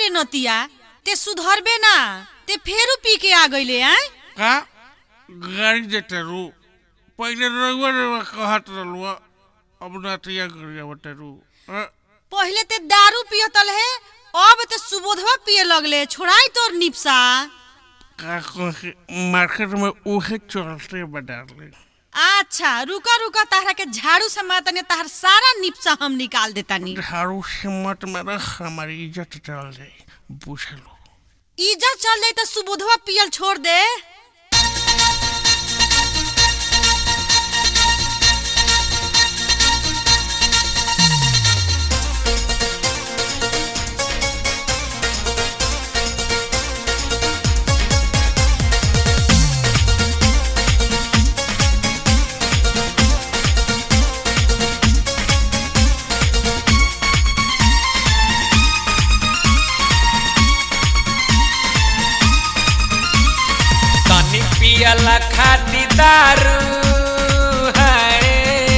रे नतिया ते सुधरबे ना ते फेरू पी के आ गईले आय का गाड़ी देते रू पहले रउआ रउआ कहत रहलुआ अब नतिया गरिया बटेरू पहिले ते दारू पियतल है अब ते सुबोधवा पिए लगले छोड़ाई तोर निपसा का कहे मार्केट में उहे चलते बडाले अच्छा रुका रुका तारा के झाड़ू से मातने तार सारा निपसा हम निकाल देतानी झाड़ू से मत मेरा हमारी इज्जत चल जाए बुझ लो इज्जत चल जाई तो सुबोधवा पियल छोड़ दे तनी पियला खाती दारू है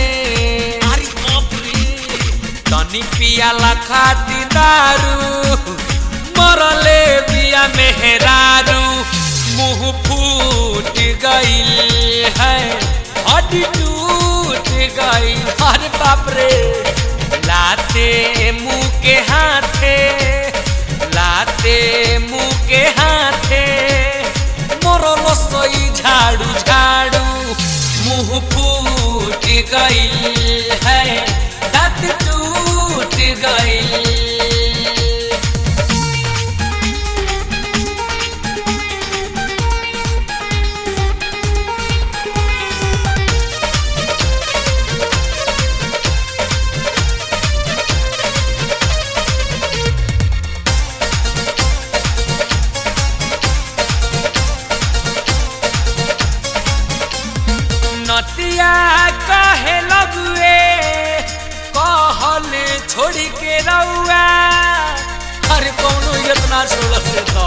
तनी पियला खाती दारू मरले बिया मेहरारू मुंह फूट गईल है हड्डी टूट गईल अरे बाप रे लाते मुंह के हाथे लाते मुंह के हाथे मरल सई झाड़ू झाड़ू मुंह फूट गईल है दांत टूट गईल नतिया कहे लगुए कहल छोड़ी के रउआ अरे कौनो इतना छोड़ से तो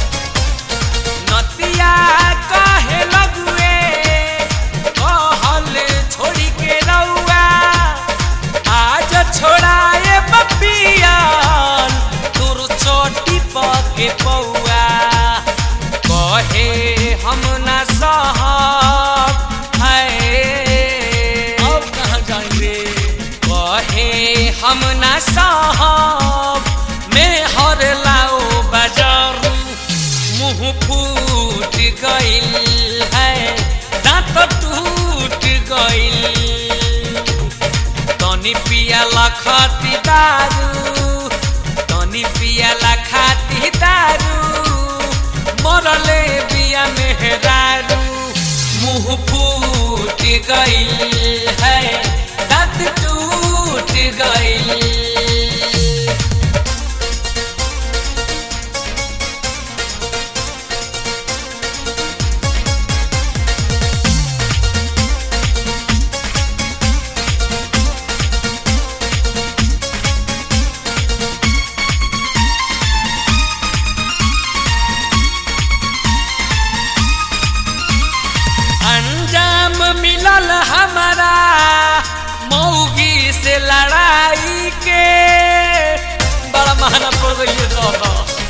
नतिया कहे लगुए कहल छोड़ी के रउआ आज छोड़ाए बपियान तुर चोटी पके पौआ कहे हम ना सहब है अब कहाँ जाएंगे कहे हम ना सहब मैं हर लाओ बाजारू मुंह फूट गईल है दांत टूट गईल तनी पियाला खाती दारू तनी पियाला खाती दारू मरले बिया मेहरारू मुंह फूट गईल है दांत टूट गईल अंजाम मिलल हमारा मौगी से लड़ाई के बड़ा महंगा पड़ गई है दादा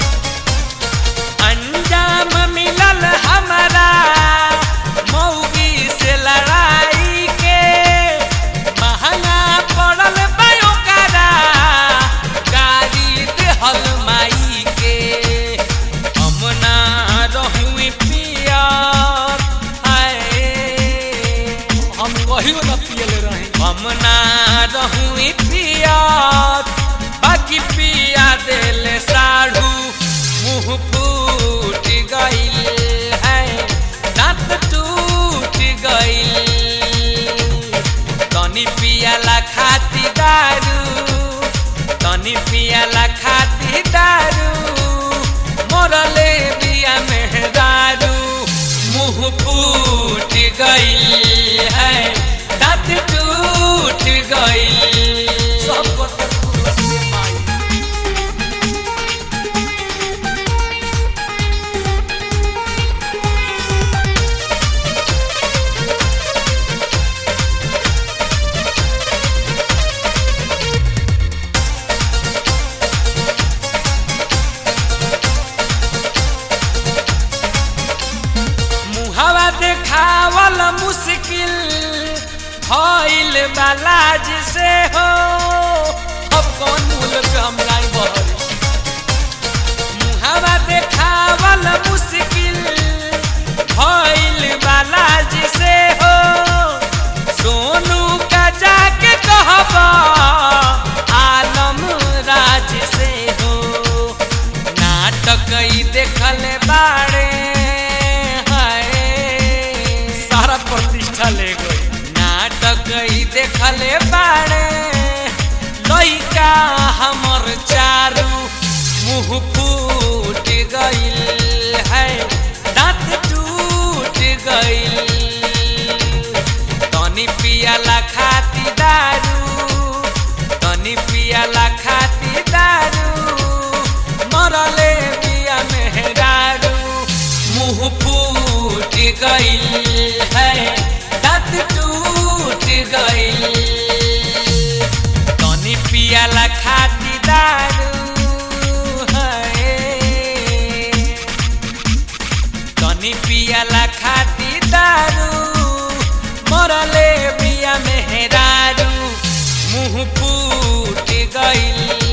अंजाम मिलल हमारा मौगी से लड़ाई के महंगा पड़ल बायो करा गाड़ी देहल माई के हम ना रहुई पियर हाय हम कहियो ना पियले रही हम ना रहुई पियर बाकी पिया देले साढ़ू मुंह फूट गईल है दांत टूट गईल तनी पियाला खाती दारू तनी पियाला खाती दारू मरले बिया मेहरारू मुंह फूट गईल है दांत टूट गईल सब बालाज से हो अब कौन मुल पे हम जाई बहरी मुहावा देखावल मुश्किल भइल बालाज से हो सोनू का जाके कहबा आलम राज से हो नाटक ई देखल बाड़े हाय सारा प्रतिष्ठा ले गई नाटक ई देखल बाड़े लइका हमर चारू मुंह फूट गइल है दांत टूट गइल तनी पियाला खाती दारू तनी पियाला खाती दारू मरले बिया मेहरारू मुंह फूट गइल है दांत टूट गइल तनी पियाला खाती दारू है तनी पियाला खाती दारू मरले बिया मेहरारू मुंह फूट गइल